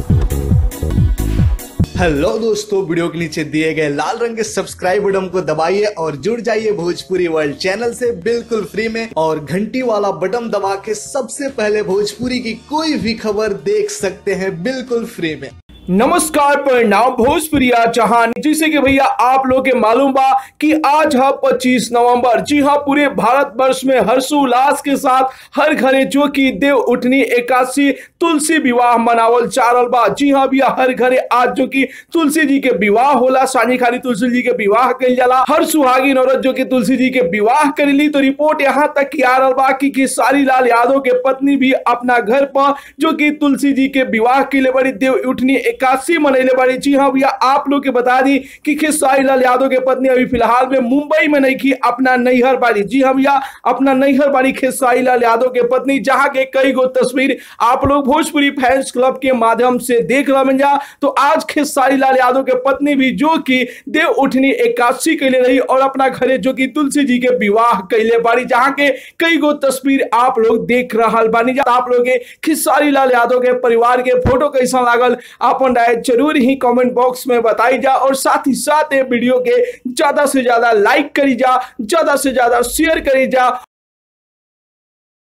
hello दोस्तों video के नीचे दिए गए लाल रंग के सब्सक्राइब बटन को दबाइए और जुड़ जाइए भोजपुरी वर्ल्ड चैनल से बिल्कुल फ्री में और घंटी वाला बटन दबा के सबसे पहले भोजपुरी की कोई भी खबर देख सकते हैं बिल्कुल फ्री में नमस्कार परिणाम भोजपुरिया जहान जिसे कि भैया आप लोग के मालूम बा कि आज है 25 नवंबर जी हाँ पूरे भारत वर्ष में हर्षोल्लास के साथ हर घरे जो कि देव उठनी एकादशी तुलसी विवाह मनावल जा रहल बा जी हाँ भैया हर घरे आज जो कि तुलसी जी के विवाह होला सानी खाली तुलसी जी के विवाह कइल जाला हर सुहागिन औरत जो कि तुलसी जी के विवाह करेली तो रिपोर्ट यहाँ तक की आ रहल बा कि खेसारी लाल यादव के पत्नी भी अपना घर पर जो कि तुलसी जी के विवाह के लिए बड़ी देव उठनी एकादशी मनैले बाड़ी जी हाँ भैया आप लोग के बता दी कि खेसारी लाल यादव के पत्नी अभी फिलहाल में मुंबई में नहीं की अपना नैहर बाड़ी जी हाँ भैया अपना नैहर बाड़ी खेसारी लाल यादव के पत्नी जहाँ के कई गो तस्वीर आप लोग भोजपुरी फैंस क्लब के माध्यम से देख रहे जा तो आज खेसारी लाल यादव के पत्नी भी जो कि देव उठनी एकादशी कैले रही और अपना घरे जो कि तुलसी जी के विवाह कैले बाड़ी जहाँ के कई गो तस्वीर आप लोग देख रहा बानी जा आप लोग के खेसारी लाल यादव के परिवार के फोटो कैसा लागल अपन राय जरूर ही कमेंट बॉक्स में बताई जा और साथ ही साथ ये वीडियो के ज्यादा से ज्यादा लाइक करी जा ज्यादा से ज्यादा शेयर करी जा